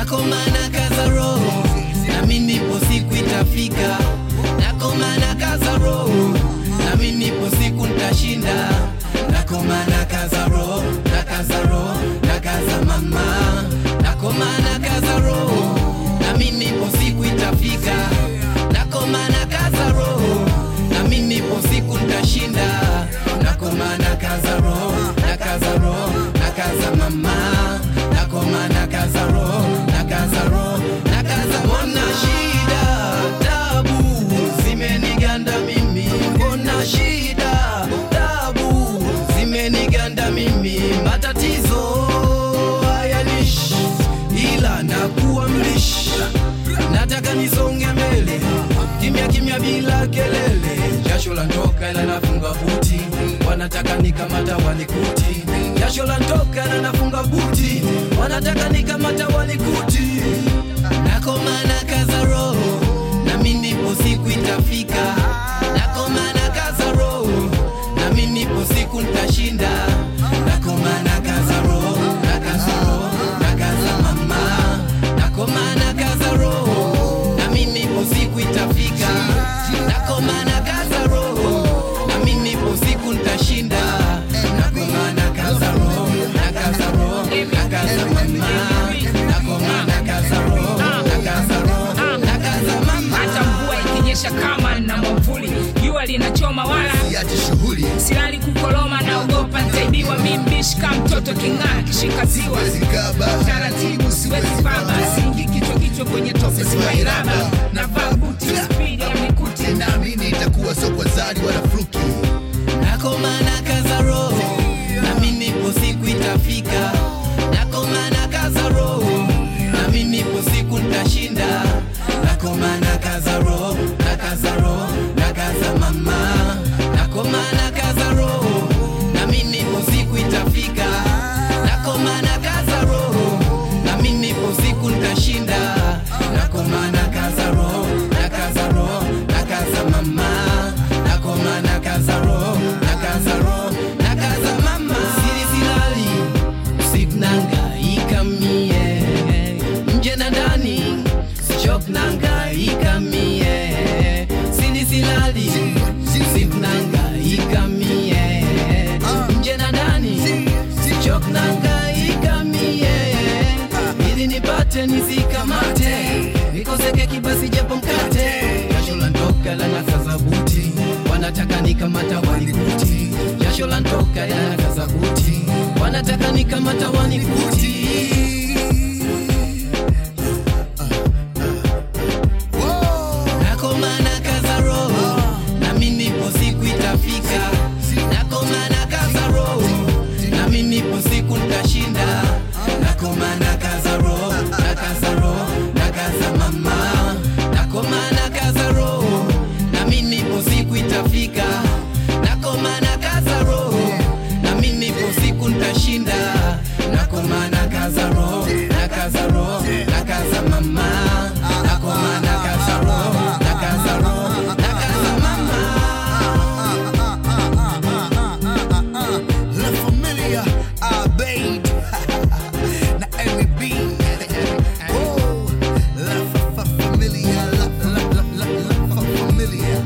nakomana kaza roho nami nipo siku itafika nakomana kaza roho nami nipo siku ntashinda nakomana kaza roho na kaza roho na kaza mama nakomana kaza roho nami nipo siku itafika nakomana kaza roho nami nipo siku ntashinda nakomana kaza roho na kaza roho na kaza mama nakomana kaza roho na kaza roho na kaza mbona shida tabu zimeniganda mimi mbona shida tabu zimeniganda mimi matatizo hayanishi ila nakuwa mlishi nataka nisonge mbele kimya kimya bila kelele jasho la ntoka ila nafunga buti wanataka nikamata wanikuti jasho la ntoka ila nafunga buti wanataka nikamata wanikuti nakomana kaza roho nami nipo siku itafika nakomana kaza roho nami nipo siku ntashinda nakomana kaza roho na kaza roho na kaza mama nakomana kaza roho nami nipo siku itafika nakomana kaza roho nami nipo siku ntashinda nakomana kaza roho na kaza roho na kaza mama nakomana kaza roho na kaza roho na kaza mama hata mvua ikinyesha kama na mwavuli jua linachoma wala Siache shughuli silali kukoloma naogopa ntaibiwa mimbishika mtoto king'aa kishika ziwa zikaba taratibu siwezi baba singi kichwa kichwa kwenye tope siwairaba navaa buti spidi ya mikuti naamini itakuwa soko zari wala fluki nakomana kaza roho nami nipo siku itafika nakomana kaza roho nami nipo siku ntashinda nakomana kaza roho na kaza roho na kaza mama nakomana kaza roho nami nipo siku itafika nakomana kaza roho nami nipo siku ntashinda nakomana kaza roho na kaza roho na kaza mama nakomana kaza roho na kaza roho na kaza mama siri silali usikunanga ikamie nje na ndani sichoknanga ikamie siri silali usikunanga ikamie nje na ndani sichoknanga ikamie ili nipate nisikamate nikoseke kibasi japo mkate jasho la ntoka la nakaza buti wanataka nikamata wanikuti jasho la ntoka la nakaza buti wanataka nikamata wanikuti nakomana kaza roho nami nipo siku itafika nakomana kaza roho nami nipo siku ntashinda nakomana kaza roho na kaza roho na kaza mama nakomana kaza roho nami nipo siku itafika nakomana kaza roho nami nipo siku ntashinda nakomana kaza roho na kaza roho na kaza mama nakomana kaza roho na kaza roho na kaza mama La Familia Abeid na MEB Oh, La fa- fa- Familia La la la la la fa- Familia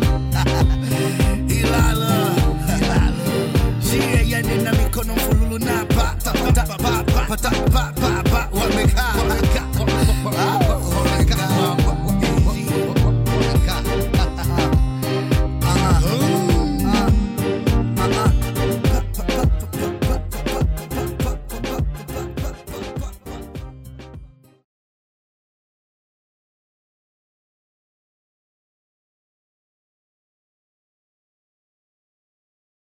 Ilala Ilala Jia yani na mikono mfululu na pa ta pa ta pa pa pa ta